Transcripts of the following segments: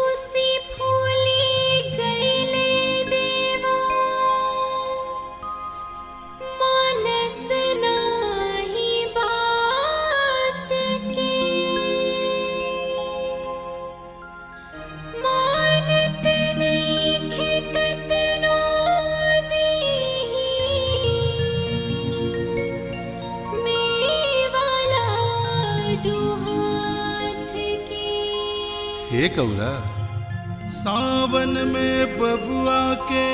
रूसी फूली गईले देवा मानस नाही बात के मानत नहीं खेतत नो मेवाला डुहाथ के हे गौरा सावन में बबुआ के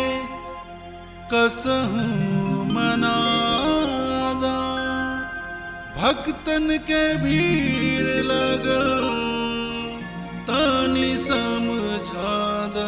कसहूँ मनादा भक्तन के भीड़ लगल तानी समझादा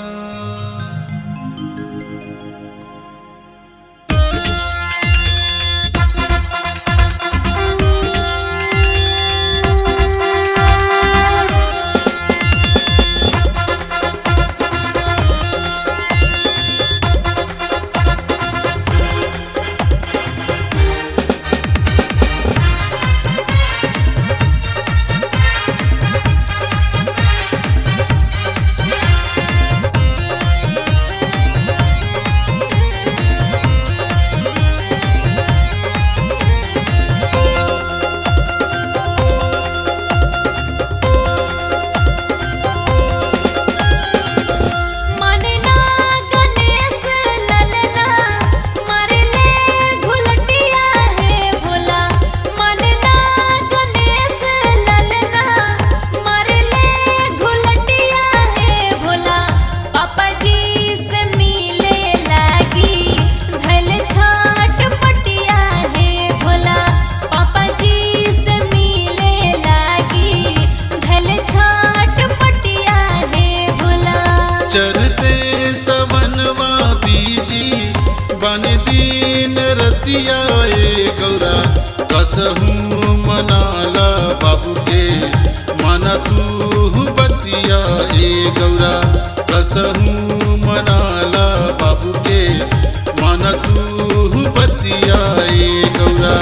मनना गणेश ललना मरले घुलटिया है भोला मनना गणेश ललना मरले घुलटिया है भोला पापा जी से मिले लागी धल छाट पटिया है भोला पापा जी से मिले लागी धल छाट पटिया है भोला चरते सवनवा बीजी बन दीन रतिया ए गौरा कसहूँ मनाला बाबू के माना तू बतिया ए गौरा कसहूँ मनाला बाबू के माना तू बतिया ए गौरा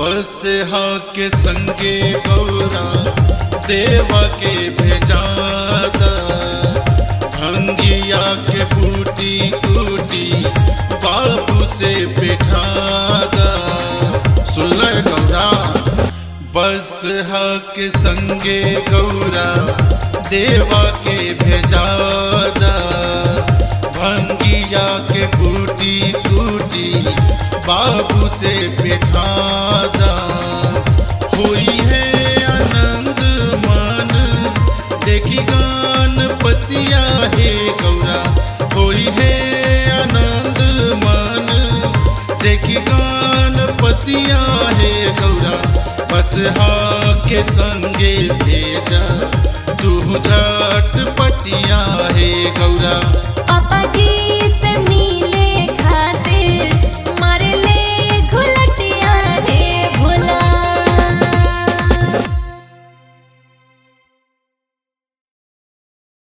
बस हा के संगे गौरा देवा के भेजादा भंगिया के बूटी कूटी बाबू से बैठादा सुन ले गौरा बस हा के संगे गौरा देवा के भेजादा भंगिया के बूटी कूटी बाबू से बैठा